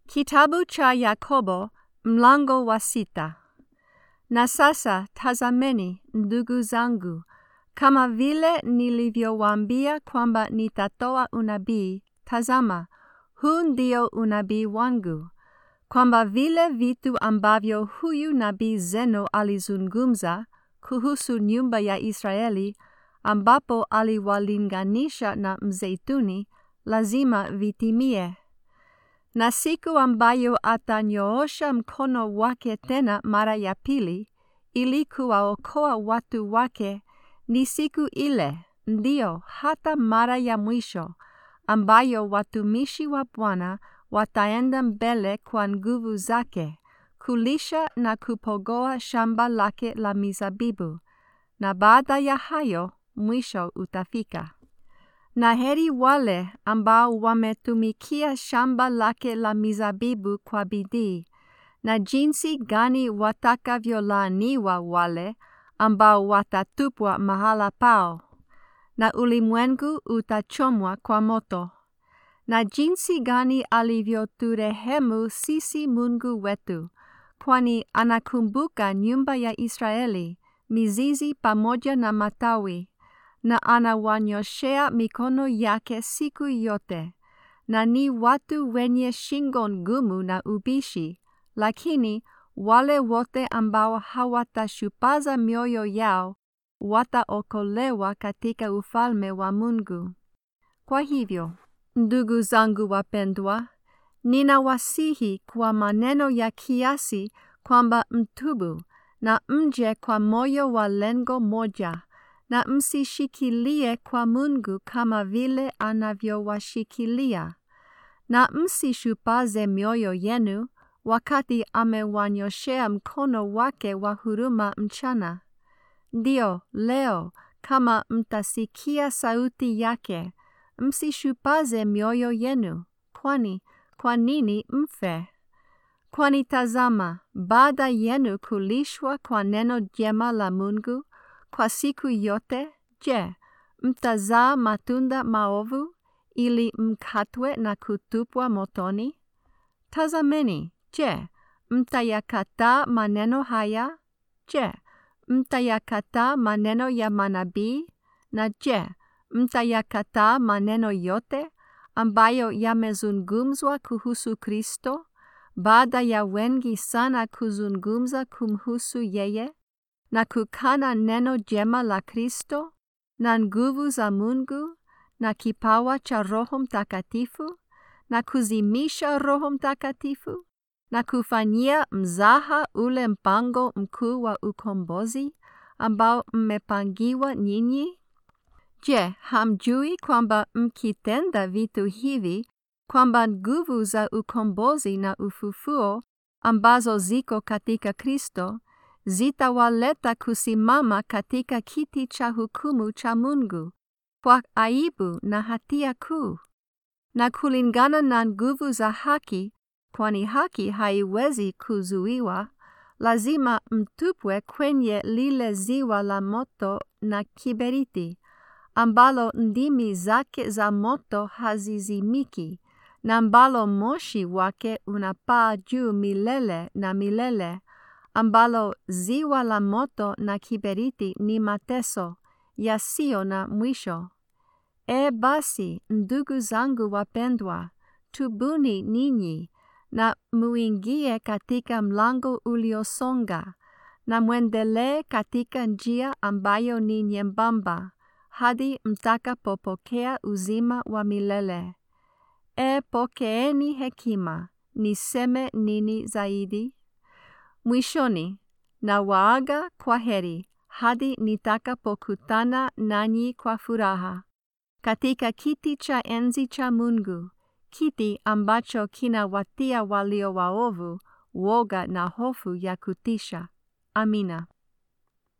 Kitabu cha Yakobo mlango wa sita. Na sasa tazameni, ndugu zangu, kama vile nilivyowaambia kwamba nitatoa unabii, tazama, huu ndio unabii wangu, kwamba vile vitu ambavyo huyu nabii Zeno alizungumza kuhusu nyumba ya Israeli, ambapo aliwalinganisha na mzeituni, lazima vitimie na siku ambayo atanyoosha mkono wake tena mara ya pili ili kuwaokoa watu wake ni siku ile, ndio hata mara ya mwisho, ambayo watumishi wa Bwana wataenda mbele kwa nguvu zake kulisha na kupogoa shamba lake la mizabibu, na baada ya hayo mwisho utafika. Na heri wale ambao wametumikia shamba lake la mizabibu kwa bidii, na jinsi gani watakavyolaaniwa wale ambao watatupwa mahala pao, na ulimwengu utachomwa kwa moto. Na jinsi gani alivyoturehemu sisi Mungu wetu, kwani anakumbuka nyumba ya Israeli, mizizi pamoja na matawi na anawanyoshea mikono yake siku yote, na ni watu wenye shingo ngumu na ubishi, lakini wale wote ambao hawatashupaza mioyo yao wataokolewa katika ufalme wa Mungu. Kwa hivyo, ndugu zangu wapendwa, ninawasihi kwa maneno ya kiasi kwamba mtubu na mje kwa moyo wa lengo moja na msishikilie kwa Mungu kama vile anavyowashikilia, na msishupaze mioyo yenu wakati amewanyoshea mkono wake wa huruma mchana. Ndio, leo kama mtasikia sauti yake, msishupaze mioyo yenu, kwani kwa nini mfe? Kwani tazama, baada yenu kulishwa kwa neno jema la Mungu, kwa siku yote, je, mtazaa matunda maovu ili mkatwe na kutupwa motoni? Tazameni, je, mtayakataa maneno haya? Je, mtayakataa maneno ya manabii? Na je, mtayakataa maneno yote ambayo yamezungumzwa kuhusu Kristo, baada ya wengi sana kuzungumza kumhusu yeye? na kukana neno jema la Kristo na nguvu za Mungu na kipawa cha Roho Mtakatifu na kuzimisha Roho Mtakatifu na kufanyia mzaha ule mpango mkuu wa ukombozi ambao mmepangiwa nyinyi? Je, hamjui kwamba mkitenda vitu hivi kwamba nguvu za ukombozi na ufufuo ambazo ziko katika Kristo zitawaleta kusimama katika kiti cha hukumu cha Mungu kwa aibu na hatia kuu, na kulingana na nguvu za haki, kwani haki haiwezi kuzuiwa, lazima mtupwe kwenye lile ziwa la moto na kiberiti, ambalo ndimi zake za moto hazizimiki, na ambalo moshi wake unapaa juu milele na milele ambalo ziwa la moto na kiberiti ni mateso yasiyo na mwisho. E basi, ndugu zangu wapendwa, tubuni ninyi na muingie katika mlango uliosonga na mwendelee katika njia ambayo ni nyembamba hadi mtakapopokea uzima wa milele. E, pokeeni hekima, niseme nini zaidi? Mwishoni, na waaga kwa heri hadi nitakapokutana nanyi kwa furaha katika kiti cha enzi cha Mungu, kiti ambacho kinawatia walio waovu woga na hofu ya kutisha. Amina.